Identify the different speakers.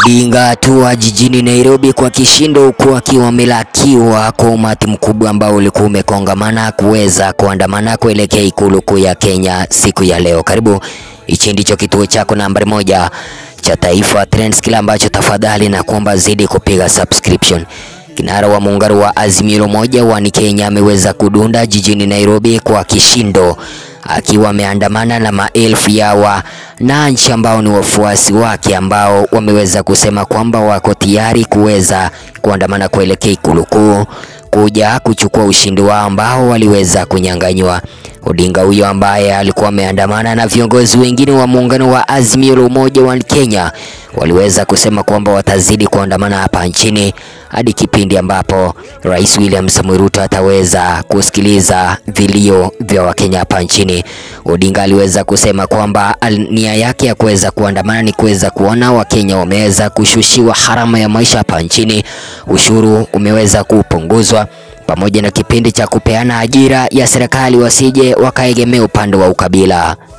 Speaker 1: Odinga atua jijini Nairobi kwa kishindo huku akiwa amelakiwa kwa umati mkubwa ambao ulikuwa umekongamana kuweza kuandamana kuelekea ikulu kuu ya Kenya siku ya leo. Karibu, hichi ndicho kituo chako nambari moja cha Taifa Trends, kila ambacho tafadhali na kuomba zidi kupiga subscription. Kinara wa muungano wa Azimio la Umoja wa Kenya ameweza kudunda jijini Nairobi kwa kishindo akiwa ameandamana na maelfu ya wananchi ambao ni wafuasi wake ambao wameweza kusema kwamba wako tayari kuweza kuandamana kuelekea ikulu kuu kuja kuchukua ushindi wao ambao waliweza kunyang'anywa. Odinga huyo ambaye alikuwa ameandamana na viongozi wengine wa muungano wa Azimio la Umoja wa Kenya waliweza kusema kwamba watazidi kuandamana hapa nchini hadi kipindi ambapo Rais William Samoei Ruto ataweza kusikiliza vilio vya Wakenya hapa nchini. Odinga aliweza kusema kwamba nia yake ya kuweza kuandamana ni kuweza kuona Wakenya wameweza kushushiwa gharama ya maisha hapa nchini, ushuru umeweza kupunguzwa pamoja na kipindi cha kupeana ajira ya serikali wasije wakaegemea upande wa ukabila.